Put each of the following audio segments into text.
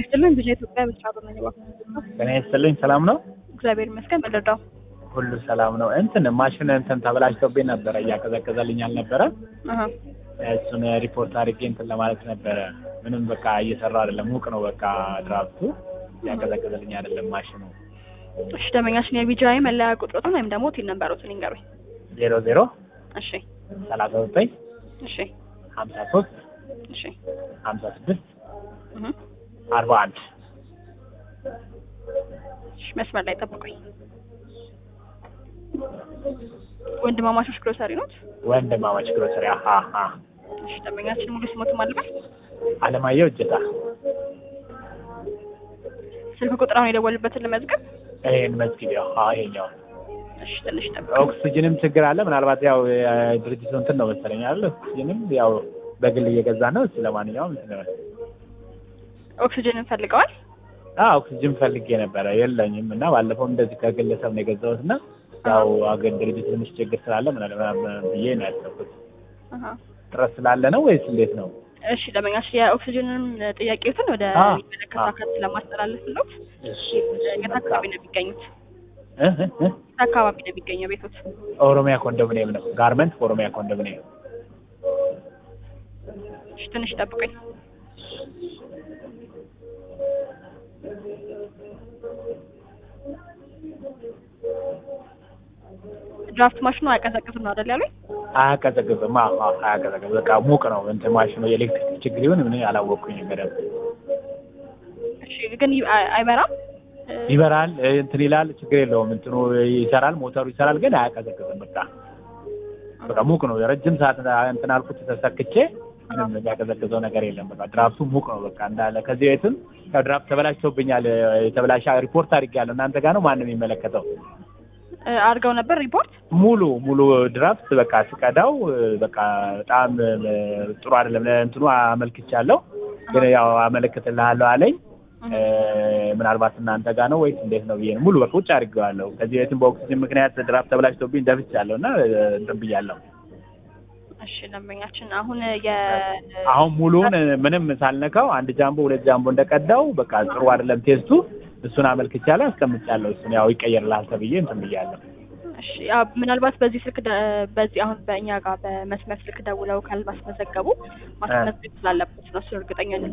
ይስጥልን ብዙ ኢትዮጵያ ብቻ በመግባት ጤና ይስጥልኝ። ሰላም ነው? እግዚአብሔር ይመስገን። በልርዳው ሁሉ ሰላም ነው። እንትን ማሽን እንትን ተበላሽቶብኝ ነበረ፣ እያቀዘቀዘልኝ አልነበረ። አሀ እሱን ሪፖርት አድርጌ እንትን ለማለት ነበረ። ምንም በቃ እየሰራ አይደለም። ሙቅ ነው በቃ ድራፍቱ፣ እያቀዘቀዘልኝ አይደለም ማሽኑ። እሺ ደንበኛችን የቢጂአይ መለያ ቁጥሮትን ወይም ደግሞ ቲን ነምበሮትን ይንገሩኝ። ዜሮ ዜሮ እሺ ሰላሳ ዘጠኝ እሺ ሀምሳ ሶስት እሺ ሀምሳ ስድስት እህ አርባ አንድ እሺ መስመር ላይ ጠብቁኝ። ወንድማማቾች ግሮሰሪ ኖት? ወንድማማች ግሮሰሪ። አሀ አሀ እሺ ደንበኛችን ሙሉ ስሞት ማለበት አለማየሁ እጀታ። ስልክ ቁጥር አሁን የደወልበትን ልመዝገብ። ይሄን መዝጊብ ያው ይሄኛው እሺ ትንሽ ጠብቁ። ኦክስጅንም ችግር አለ። ምናልባት ያው ድርጅቱ እንትን ነው መሰለኝ አይደል? ኦክስጅንም ያው በግል እየገዛ ነው። እስኪ ለማንኛውም እንትን ነው ኦክሲጅን እንፈልገዋል። አዎ ኦክስጅን ፈልጌ ነበረ የለኝም፣ እና ባለፈው እንደዚህ ከግለሰብ ነው የገዛሁት እና ያው አገር ድርጅት ትንሽ ችግር ስላለ ምናልባት ብዬ ነው ያሰብኩት። አሀ ጥረት ስላለ ነው ወይስ እንዴት ነው? እሺ ደንበኛችን የኦክሲጅንን ጥያቄዎትን ወደ አ የሚመለከተው አካል ስለማስተላለፍሎት እሺ የት አካባቢ ነው የሚገኙት? እ እ እ የት አካባቢ ነው የሚገኘው ቤቶት? ኦሮሚያ ኮንዶሚኒየም ነው። ጋርመንት ኦሮሚያ ኮንዶሚኒየም። እሺ ትንሽ ጠብቁኝ። ድራፍት ማሽኑ አያቀዘቅዝም ነው አይደል ያሉኝ? አያቀዘቅዝም። አዎ አዎ አያቀዘቅዝም። በቃ ሙቅ ነው እንትን ማሽኑ የኤሌክትሪክ ችግር ይሁን ምን አላወቅኩኝ በደንብ እሺ ግን ይ- አይ- አይበራም? እ፣ ይበራል እንትን ይላል፣ ችግር የለውም። እንትኑ ይሰራል፣ ሞተሩ ይሰራል፣ ግን አያቀዘቅዝም። በቃ በቃ ሙቅ ነው። የረጅም ሰዓት እንትን አልኩት ተሰክቼ ምንም የሚያቀዘቅዘው ነገር የለም። በቃ ድራፍቱ ሙቅ ነው በቃ እንዳለ። ከዚህ ቤትም ያው ድራፍት ተበላሽቶብኛል። የተበላሸ ሪፖርት አድርጌያለሁ። እናንተ ጋር ነው ማንም የሚመለከተው? እ፣ አድርገው ነበር ሪፖርት? ሙሉ ሙሉ ድራፍት በቃ ስቀዳው በቃ በጣም ጥሩ አይደለም። ለእንትኑ አመልክቻለሁ፣ ግን ያው አመለክትልሃለሁ አለኝ። እ፣ ምናልባት እናንተ ጋር ነው ወይስ እንዴት ነው ብዬ ነው ሙሉ በቃ ውጭ አድርጌዋለሁ። ከዚህ በፊትም በኦክሲጅን ምክንያት ድራፍት ተበላሽቶብኝ ደፍቻለሁ እና እንትን ብያለሁ። እሺ ደንበኛችን አሁን የ አሁን ሙሉውን ምንም ሳልነካው አንድ ጃምቦ ሁለት ጃምቦ እንደቀዳው በቃ ጥሩ አይደለም ቴስቱ። እሱን አመልክቻለሁ፣ አስቀምጫለሁ። እሱን ያው ይቀየርልሃል ተብዬ እንትን ብያለሁ። እሺ ያው ምናልባት በዚህ ስልክ ደ- በዚህ አሁን በእኛ ጋር በመስመር ስልክ ደውለው ካልማስመዘገቡ ማስመዝገብ ስላለበት ነው። እሱን እርግጠኛ ነኝ።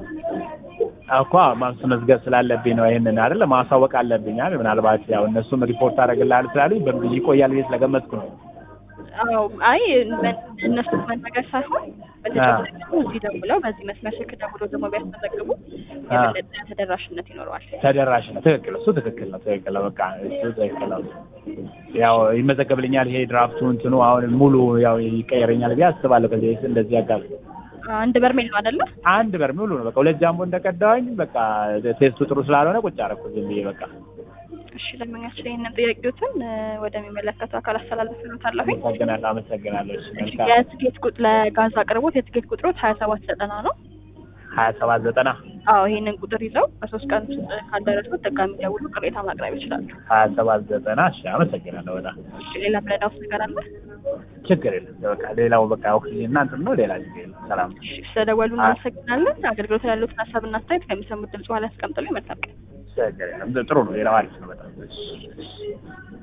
እኮ ማስመዝገብ ስላለብኝ ነው ይሄንን አይደል ማሳወቅ አለብኝ አይደል። ምናልባት ያው እነሱም ሪፖርት አደረግልሃል ስላሉኝ በብዙ ይቆያል ብዬ ስለገመትኩ ነው። አዎ አይ መ- እነሱ መናገር ሳይሆን በተጨማሪ ደግሞ እዚህ ደውለው በዚህ መስመር ስልክ ደውለው ደግሞ ቢያስመዘግቡ የበለጠ ተደራሽነት ይኖረዋል። ተደራሽ ነው። ትክክል፣ እሱ ትክክል ነው። ትክክል ነው። በቃ እሱ ትክክል ነው። ያው ይመዘገብልኛል ይሄ ድራፍቱ እንትኑ አሁን ሙሉ ያው ይቀየረኛል ብዬ አስባለሁ። ከዚህ በፊት እንደዚህ ያጋል አንድ በርሜል ነው አይደለ? አንድ በርሜል ሙሉ ነው። በቃ ሁለት ጃምቦ እንደቀዳሁኝ በቃ ቴስቱ ጥሩ ስላልሆነ ቁጭ አደረኩ ዝም ብዬ በቃ። እሺ ደንበኛችን ይህንን ጥያቄዎትን እ፣ ወደሚመለከተው አካል አስተላልፍልዎታለሁኝ። አመሰግናለሁ፣ አመሰግናለሁ። እሺ እሺ መልካም የትኬት ቁጥ ለጋዝ አቅርቦት የትኬት ቁጥሮት ሀያ ሰባት ዘጠና ነው። ሀያ ሰባት ዘጠና አዎ ይሄንን ቁጥር ይዘው በሶስት ቀን ውስጥ ካልደረሱት ድጋሚ ደውሎ ቅሬታ ማቅረብ ይችላሉ። ሀያ ሰባት ዘጠና እሺ፣ አመሰግናለሁ በጣም እሺ ሌላ ምረዳ ውስጥ ነገር አለ? ችግር የለም። በቃ ሌላው በቃ ኦክሲጅን እና እንትን ነው። ሌላ ችግር የለም። ሰላም እሺ ስለደወሉ እናመሰግናለን። አገልግሎት ያሉትን ሀሳብና አስተያየት ከሚሰሙት ድምጽ በኋላ ያስቀምጡልኝ። መልካም ቀን። ችግር የለም። ጥሩ ነው። ሌላው አሪፍ ነው በጣም እሺ፣ እሺ።